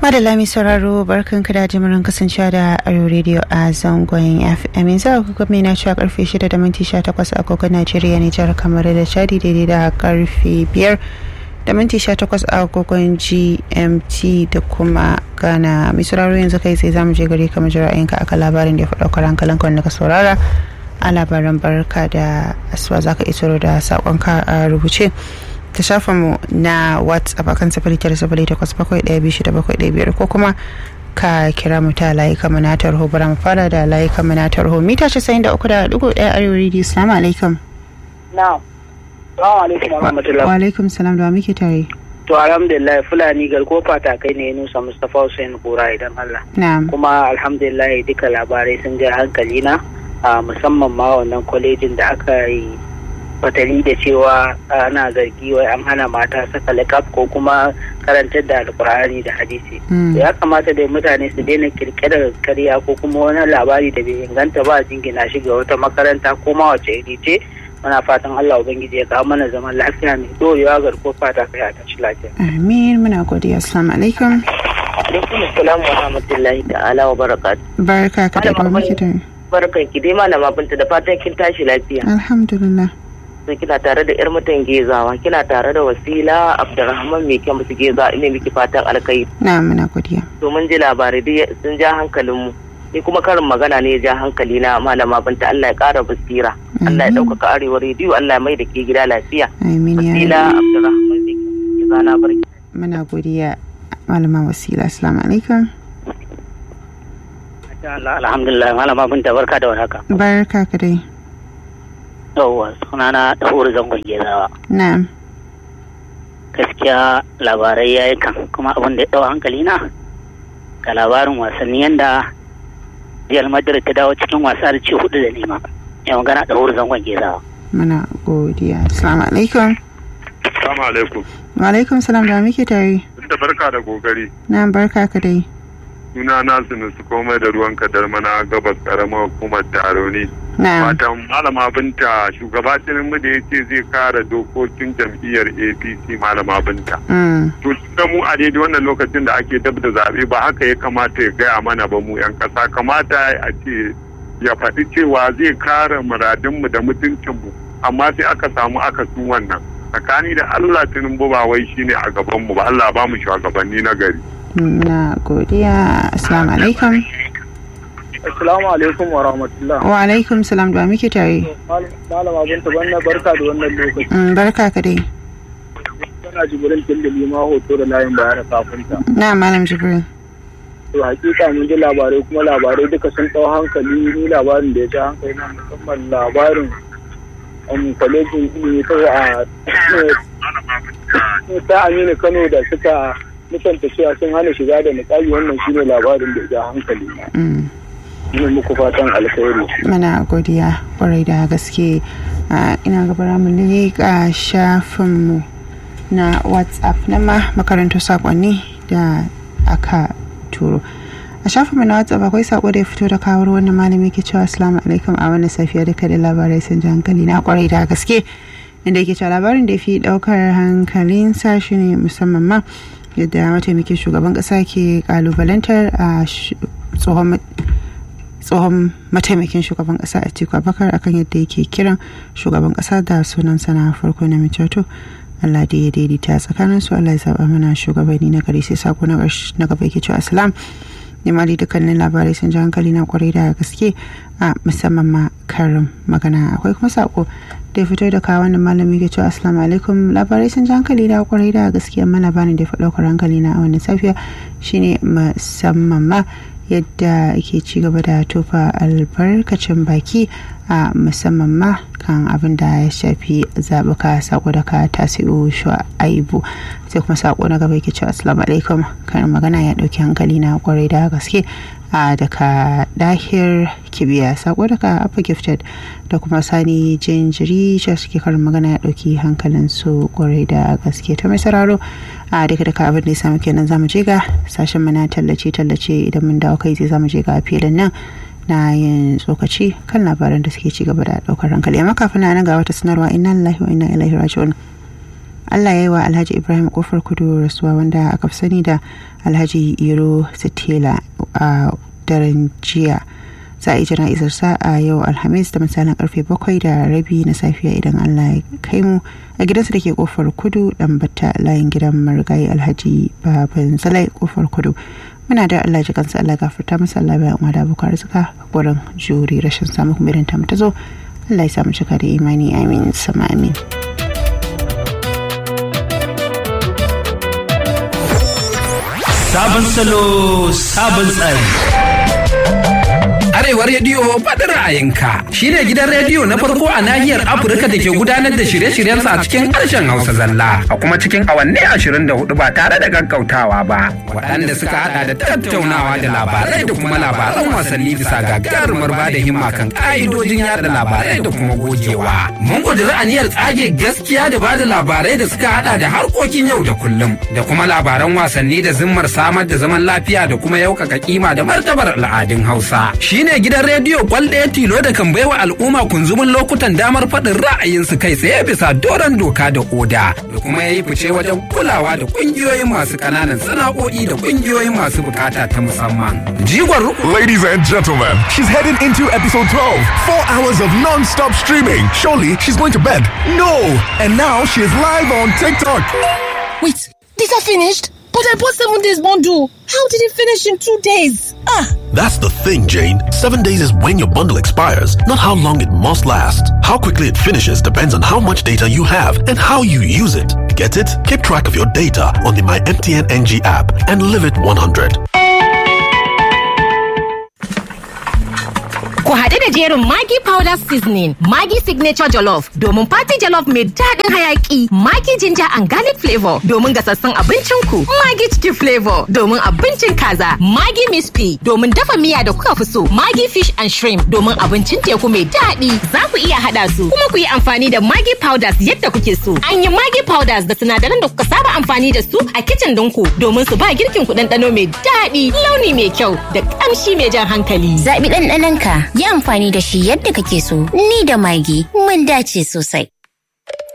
Madalla mai sauraro barkan ka da jimirin kasancewa da Ayo Radio a zangon FM yanzu a kuka mai na cewa karfe 6 da minti 18 a kogon Najeriya Nijar kamar da Chadi daidai da karfe 5 da minti 18 a kogon GMT da kuma Ghana mai sauraro yanzu kai sai zamu je gari kamar jira'inka aka labarin da ya faɗa kwaran kalan wanda ka saurara a labaran barka da asuwa zaka isaro da saƙonka a rubuce. ta shafa mu na whatsapp akan sifili tara sifili takwas bakwai ɗaya biyu shida bakwai ɗaya biyar ko kuma ka kira mu ta layi kama na tarho bara mu fara da layi kama na tarho mita casa'in da uku da ɗigo ɗaya arewa rediyo salamu alaikum. na'am salamu alaikum wa rahmatullah wa alaikum salam da muke tare. to alhamdulillah fulani garko fata kai ne nusa mustapha hussein kura idan allah na'am kuma alhamdulillah duka labarai sun ja hankali na musamman ma wannan kwalejin da aka yi fatali da cewa ana zargi wai an hana mata saka lakab ko kuma karantar da alkur'ani da hadisi ya kamata dai mutane su daina kirkirar karya ko kuma wani labari da bai inganta ba jingina shi ga wata makaranta ko ma wace iri ce muna fatan Allah ubangiji ya kawo mana zaman lafiya mai dorewa ga ko fata kai a tashi lafiya amin muna godiya assalamu alaikum alaikum assalam wa rahmatullahi ta'ala wa barakatuh barka ka da muke tare barkan ki dai malama binta da fatan kin tashi lafiya alhamdulillah sai kina tare da yar mutan gezawa kina tare da wasila abdurrahman mai kyan musu geza ina miki fatan alkai na muna godiya to mun ji labarai dai sun ja hankalin mu ni kuma karin magana ne ya ja hankali na malama binta Allah ya kara basira Allah ya ɗaukaka arewa rediyo Allah ya mai da ke gida lafiya amin ya wasila abdurrahman mai kyan musu geza na barki muna godiya malama wasila assalamu alaikum alhamdulillah malama binta barka da warhaka barka ka dai yauwa sunana ɗahuru zangon gezawa na'am gaskiya labarai ya yi kan kuma abin da ya ɗau hankali na ga labarin wasanni yadda real madrid ta dawo cikin wasa da ci hudu da nema ya magana ɗahuru zangon gezawa muna godiya assalamu alaikum Assalamu alaikum. wa alaikum salam da muke tare Da barka da kokari. na barka ka dai Suna na su komai da ruwan kadar mana gabas karamar hukumar Taroni. na Fatan malama binta shugaba Tinubu da ya ce zai kare dokokin jam'iyyar APC malama binta. mm. To da mu a daidai wannan lokacin da ake dab da zaɓe ba haka ya kamata ya gaya mana ba mu 'yan ƙasa kamata a ce ya faɗi cewa zai kare muradinmu da mutuncinmu amma sai aka samu akasin wannan. Tsakani da Allah Tinubu ba wai shine a gabanmu ba Allah ba mu shugabanni na gari. muna godiya assalamu alaikum assalamu alaikum wa rahmatullah wa alaikum salam da muke tare malama binta wannan barka da wannan lokaci Mm, barka ka dai tana jibirin tindali ma hoto da layin bayar kafinta na malam jibril to hakika mun ji labarai kuma labarai duka sun ɗau hankali ni labarin da ya ja hankali na musamman labarin um, kwalejin ilimi ta a ta aminu kano da suka musanta cewa sun hana shiga da niƙali wannan shine labarin da ya ja hankali na Mm, ina muku fatan alkhairi muna godiya kwarai da gaske Ah, ina gabara mu leƙa shafinmu na whatsapp na ma makarantar sakonni da aka turo a shafinmu na whatsapp akwai sako da ya fito da kawar wannan malami ke cewa assalamu alaikum a wannan safiya duka da labarai sun ji hankali na kwarai da gaske inda yake cewa labarin da ya fi daukar hankalin sashi ne musamman ma yadda mataimakin shugaban kasa ke kalubalantar a sh- tsohon ma- tsohon mataimakin shugaban kasa a tiku abakar akan yadda yake kiran shugaban kasa da sunan sana farko na micato Allah da ya daidaita tsakanin su Allah ya zaba mana shugabanni na gari sai sako na ƙarshe- na gaba yake cewa assalam ne ma dai dukkanin labarai sun ji hankali na kwarai da gaske a musamman ma karin magana akwai kuma sako da ya fito da kawo wannan malami ke cewa assalamu alaikum labarai sun ji hankali na kwarai da gaske amma labarin da ya fi ɗaukar hankali na a wannan safiya shine musamman ma yadda ake ci gaba da tofa albarkacin baki a musamman ma kan abin da ya shafi zaɓuka sako da ka tasiru shu'aibu sai kuma sako na gaba yake cewa assalamu alaikum kan magana ya ɗauki hankali na kwarai da gaske a daga dahir kibiya sako daga upper gifted da kuma sani jinjiri shi suke karin magana ya ɗauki hankalin su kwarai da gaske ta mai sauraro a duka duka abin da ya samu kenan zamu je ga sashen mana tallace tallace idan mun dawo kai zai zamu je ga filin nan na yin tsokaci kan labaran da suke ci gaba da daukar hankali amma kafin na nan ga wata sanarwa inna lillahi wa inna ilaihi raji'un allah ya yi wa alhaji ibrahim kofar kudu rasuwa wanda aka fi sani da alhaji iro sitela a daren jiya za a yi jana'izar sa a yau alhamis da misalin karfe bakwai da rabi na safiya idan allah ya kai mu a gidansa da ke kofar kudu dan bata layin gidan marigayi alhaji baban zalai kofar kudu muna da allah ji kansa allah gafarta masa allah bayan umar da abokan arzika gurin juri rashin samun kuma irin ta zo allah ya samu cika da imani amin sama amin Sabon salo, sabon tsari. Arewa Rediyo faɗin ra'ayinka shi ne gidan rediyo na farko a nahiyar Afirka da ke gudanar da shirye-shiryensa a cikin harshen Hausa zalla a kuma cikin awanni ashirin da hudu ba tare da gaggautawa ba. Waɗanda suka haɗa da tattaunawa da labarai da kuma labaran wasanni bisa gagarumar ba da himma kan ƙa'idojin yada labarai da kuma gogewa. Mun ƙudiri aniyar tsage gaskiya da ba da labarai da suka haɗa da harkokin yau da kullum da kuma labaran wasanni da zimmar samar da zaman lafiya da kuma yaukaka kima da martabar al'adun Hausa. Shi ne gidan rediyo kwalɗaya tilo da kan baiwa al'umma kunzumin lokutan damar faɗin ra'ayinsu kai tsaye bisa doron doka da oda da kuma ya yi fice wajen kulawa da ƙungiyoyin masu ƙananan sana'o'i da ƙungiyoyin masu bukata ta musamman. Jigon rukun Ladies and gentlemen, she's heading into episode 12. Four hours of non-stop streaming. Surely she's going to bed. No! And now she's live on TikTok. Wait, these are finished? But I bought seven days bundle. How did it finish in two days? Ah! That's the thing, Jane. Seven days is when your bundle expires, not how long it must last. How quickly it finishes depends on how much data you have and how you use it. Get it? Keep track of your data on the My MTN NG app and live it 100. Ku haɗu da jerin Maggi Powder Seasoning, Maggi Signature Jollof domin Party Jollof mai daɗin hayaƙi, Maggi Ginger and Garlic Flavor domin gasassun abincinku, Maggi Chicken Flavor domin abincin kaza, Maggi Miss P domin dafa miya da kuka fi so, Maggi Fish and Shrimp domin abincin teku mai daɗi. Za ku iya haɗa su, kuma ku yi amfani da Maggi Powders yadda kuke so. An yi Maggi Powders da sinadaran da kuka saba amfani da su a kicin ɗinku domin su ba girkin ku ɗanɗano mai daɗi, launi mai kyau da ƙamshi mai jan hankali. Zaɓi ɗanɗanonka, yi amfani da shi yadda kake so. Ni da magi mun dace sosai.